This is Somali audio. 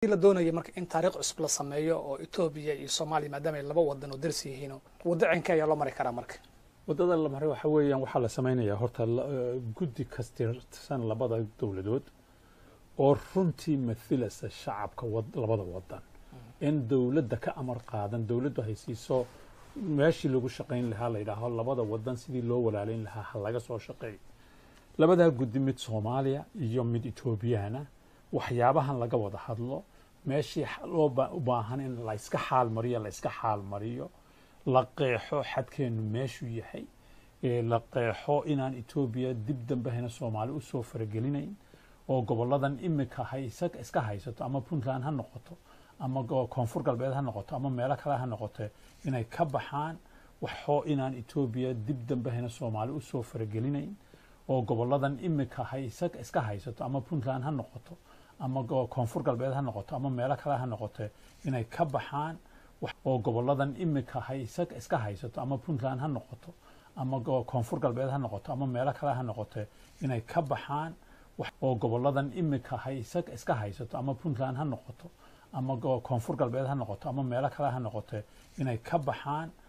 la doonaya marka in taariikh cusub la sameeyo oo etoobiya iyo soomaaliya maadaama ay laba wadan oo darsi yihiin waddo cinka ayaa loo mari karaa marka waddada la maray waxa weeyaan waxaa la samaynayaa horta guddi kastirsan labada dowladood oo runtii mathilasa shacabka labada wadan in dowladda ka amar qaadan dowladdu haysiiso meeshii lagu shaqayn lahaa la yidhaaho labada wadan sidii loo walaalayn lahaa ha laga soo shaqeeyo labadaa guddi mid soomaaliya iyo mid etoobiyana waxyaabahan laga wada hadlo meeshii loo u baahan in la iska xaal mariyo la iska xaal mariyo la qeexo xadkeenu meeshuu yahay la qeexo inaan etoobiya dib dambehena soomaali usoo faragelinayn oo goboladan imika haysa iska haysato ama puntland ha noqoto ama koonfur galbeed ha noqoto ama meelo kale ha noqote inay ka baxaan waxoo inaan etoobiya dib dambehena soomaali usoo faragelinayn oo goboladan imika haysa iska haysato ama puntland ha noqoto ama koonfur galbeed ha noqoto ama meelo kale ha noqote inay ka baxaan oo goboladan imika haysa iska haysato ama puntland ha noqoto ama koonfur galbeed ha noqoto ama meelo kale ha noqote inay ka baxaan oo goboladan imika haysa iska haysato ama puntland ha noqoto ama koonfur galbeed ha noqoto ama meelo kale ha noqote inay ka baxaan